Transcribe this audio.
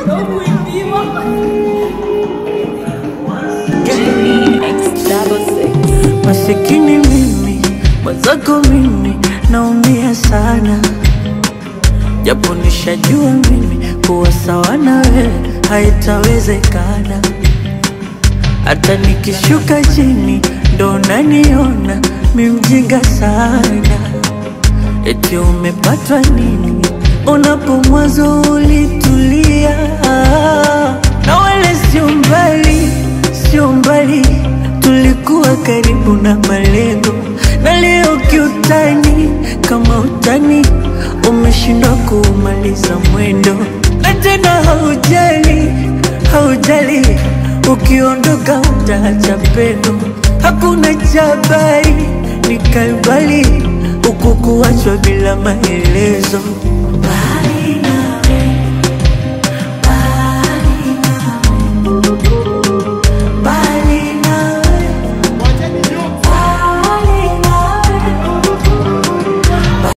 Masikini mimi, mwenzako mimi, naumia sana, japo nishajua mimi kuwa sawa na wewe haitawezekana. Hata nikishuka chini ndo naniona mi mjinga sana, eti umepatwa nini? Unapo mwanzo ulitulia, na wala sio mbali, sio mbali, tulikuwa karibu na malengo, na leo kiutani, kama utani umeshindwa kuumaliza mwendo, na tena haujali, haujali, ukiondoka utaacha pendo, hakuna chabari, ni kalbali huku kuachwa bila maelezo